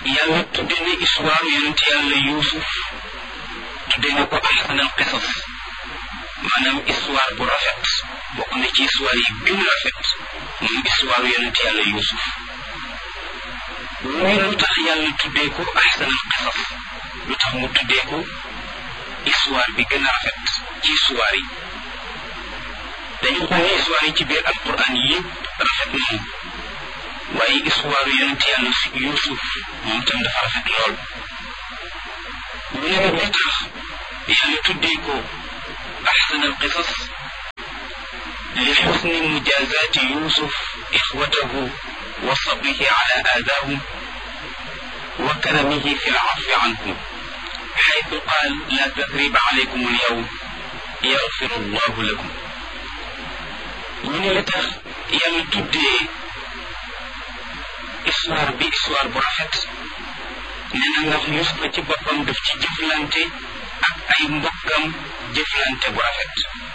yàlla tudde na histoire yonent yàlla yuusuf tudde na ko ahsanal qisas maanaam histoire bu rafet bokk na ci histoire yi gën a rafet moom histoire yonent yàlla yuusuf muy lu tax yàlla tuddee ko ahsanal qisas lu tax mu tuddee ko histoire bi gën a rafet ci histoire yi dañu xool ne histoire yi ci biir alquran yëpp rafet nañu waaye histoire yonent yàlla yuusuf moom tam dafa rafet lool ñu ne nag li tax yàlla tuddee ko أحسن القصص لحسن مجازاة يوسف إخوته وصبره على آذاهم وكرمه في العفو عنهم حيث قال لا تثريب عليكم اليوم يغفر الله لكم من لتخ يالا تودي histoire bi histoire bu rafet nee na ndax Yuusufa ci boppam daf ci jëflante ak ay mbokkam jëflante bu rafet